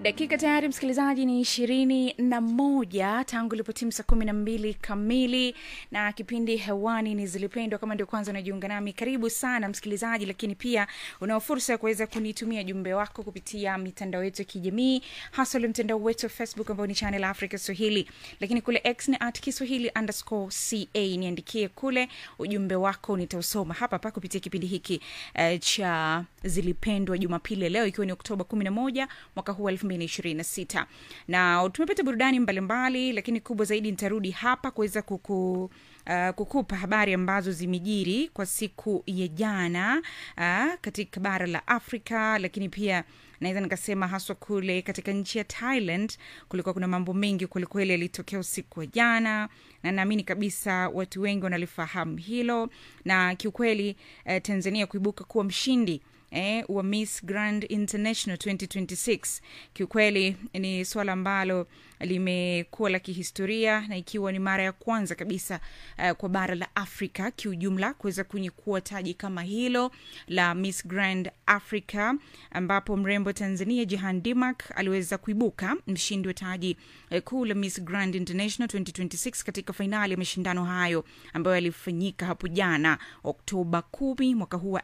dakika tayari msikilizaji ni ishirini na moja tangu ilipotimu saa kumi na mbili kamili na kipindi hewani ni zilipendwa kama ndio kwanza unajiunga nami karibu sana msikilizaji lakini pia unao fursa ya kuweza kunitumia jumbe wako kupitia mitandao yetu ya kijamii hasa ule mtandao wetu wa facebook ambao ni channel africa swahili lakini kule x ni at kiswahili underscore ca niandikie kule ujumbe wako nitausoma hapa hapa kupitia kipindi hiki uh, cha zilipendwa jumapili leo ikiwa ni oktoba kumi na moja mwaka huu elfu mbili na ishirini na sita na tumepata burudani mbalimbali lakini kubwa zaidi nitarudi hapa kuweza kuku Uh, kukupa habari ambazo zimejiri kwa siku ya jana uh, katika bara la afrika lakini pia naweza nikasema haswa kule katika nchi ya thailand kulikuwa kuna mambo mengi kwelikweli yalitokea usiku wa jana na naamini kabisa watu wengi wanalifahamu hilo na kiukweli uh, tanzania kuibuka kuwa mshindi eh, wa miss grand international 2026 kiukweli ni swala ambalo limekuwa la kihistoria na ikiwa ni mara ya kwanza kabisa uh, kwa bara la afrika kiujumla kuweza kunyekua taji kama hilo la miss grand africa ambapo mrembo tanzania jihan dimak aliweza kuibuka mshindi wa taji uh, kuu la miss grand international 2026 katika fainali ya mashindano hayo ambayo yalifanyika hapo jana oktoba 1 mwaka huu wa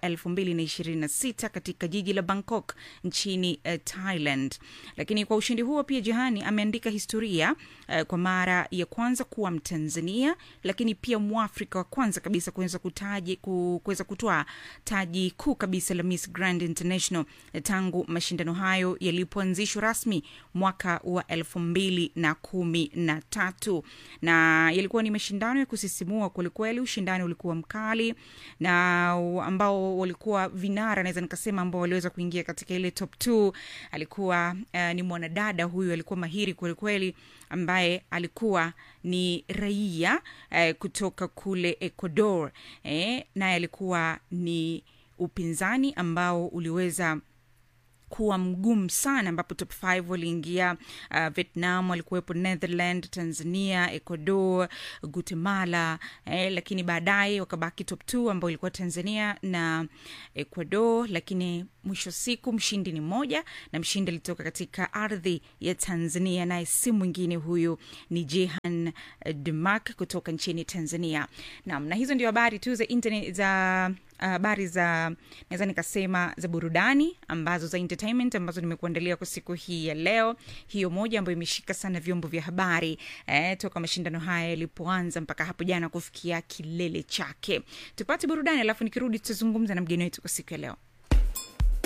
2026 katika jiji la bangkok nchini uh, thailand lakini kwa ushindi huo pia jihani ameandika historia uh, kwa mara ya kwanza kuwa mtanzania lakini pia mwafrika wa kwanza kabisa kuweza kutaji kuweza kutoa taji kuu kabisa la miss grand international uh, tangu mashindano hayo yalipoanzishwa rasmi mwaka wa elfu mbili na kumi na tatu na yalikuwa ni mashindano ya kusisimua kwelikweli ushindani ulikuwa mkali na ambao walikuwa vinara naweza nikasema ambao waliweza kuingia katika ile top t alikuwa uh, ni mwanadada huyu alikuwa mahiri kwelikweli ambaye alikuwa ni raia eh, kutoka kule ecuador eh, naye alikuwa ni upinzani ambao uliweza kuwa mgumu sana ambapo top 5 waliingia uh, vietnam walikuwepo netherland tanzania ecuador guatemala eh, lakini baadaye wakabaki top 2 ambao ilikuwa tanzania na ecuador lakini mwisho siku mshindi ni mmoja na mshindi alitoka katika ardhi ya tanzania naye si mwingine huyu ni jehan demak kutoka nchini tanzania nam na hizo ndio habari tu za internet za habari uh, za naweza nikasema za burudani ambazo za entertainment ambazo nimekuandalia kwa siku hii ya leo hiyo moja ambayo imeshika sana vyombo vya habari eh, toka mashindano haya yalipoanza mpaka hapo jana kufikia kilele chake tupate burudani alafu nikirudi tutazungumza na mgeni wetu kwa siku ya leo